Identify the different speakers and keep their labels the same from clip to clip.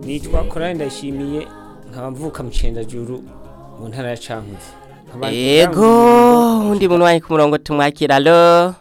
Speaker 1: nitwa korani ndashimiye nkaba mvuka mu cendajuru mu ntara ya cankuzi Nkaba-
Speaker 2: Ego, undi muntu wari ku murongo tumwakira alo.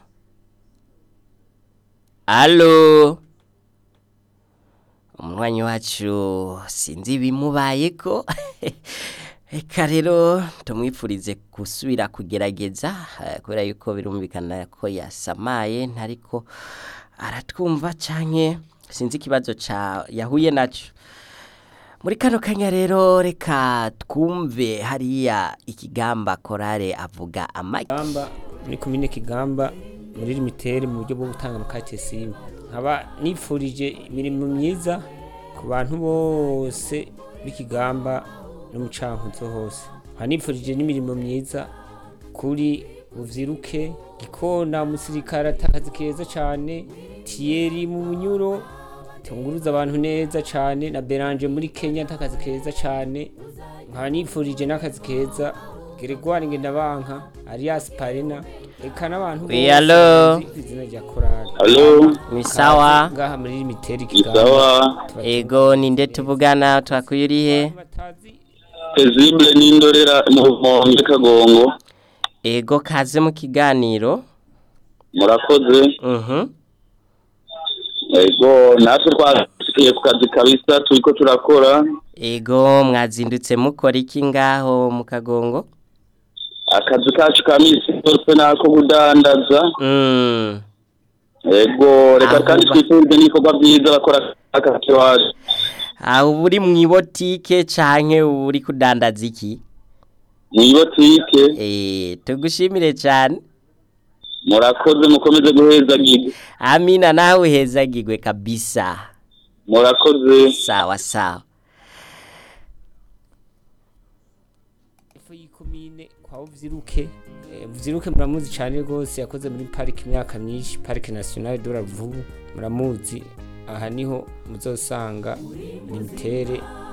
Speaker 2: Alo. Umunywanyi wacu sinzi ibimubayeko. Eka rero tumwipfurize gusubira kugerageza eh, kubera yuko birumvikana ko yasamaye ntariko aratwumva canke sinzi ikibazo ca yahuye naco. Muri kano kanya rero reka twumve hariya ikigamba korale avuga amagi.
Speaker 1: Kigamba muri komine Kigamba muri limitere mu buryo bwo gutanga amakate simu nkaba nipfurije imirimo myiza ku bantu bose b'ikigamba no mu cankuzo hose nkaba nipfurije n'imirimo myiza kuri buvyiruke gikona umusirikare atakazi keza cane tiyeri mu bunyuro tunguruza abantu neza cane na beranje muri kenya atakazi keza cane nkaba nipfurije n'akazi keza Gregoire Ngendabanka Arias Parena eka n'abantu
Speaker 2: Oui, allo?
Speaker 1: bazi izina rya korali
Speaker 3: Alo,
Speaker 2: Ni sawa.
Speaker 1: ngaha muri limiteri
Speaker 3: isawa
Speaker 2: Ego ninde tuvugana twakuyurihe?
Speaker 1: batazi
Speaker 3: Pezible n'indorera mu Rumonge Kagongo
Speaker 2: Ego kaze mu kiganiro.
Speaker 3: murakoze
Speaker 2: Mhm.
Speaker 3: ego natwe twasikiye ku kazi kabisa turiko turakora
Speaker 2: Ego mwazindutse mukora iki ngaho mu kagongo?
Speaker 3: akazi kacu ka misi yose nako kudandaza
Speaker 2: Mm.
Speaker 3: ego reka
Speaker 2: Aho
Speaker 3: kandi
Speaker 2: ba-
Speaker 3: twifurize n'ibikorwa byiza bakora akazi wacu
Speaker 2: Aho uri mu ibotike canke uri kudandaza iki?
Speaker 3: mw'ibotike
Speaker 2: Eh, tugushimire cyane.
Speaker 3: murakoze mukomeze guhezagiga
Speaker 2: Amina nawe uhezagirwe kabisa.
Speaker 3: murakoze
Speaker 2: Sawa sawa.
Speaker 1: ifu y'ikomine kwa Vyiruke Eh, Vyiruke muramuzi cyane rwose yakoze muri parike imyaka myinshi parike nationale de la Vubu muramuzi aha niho muzosanga limitere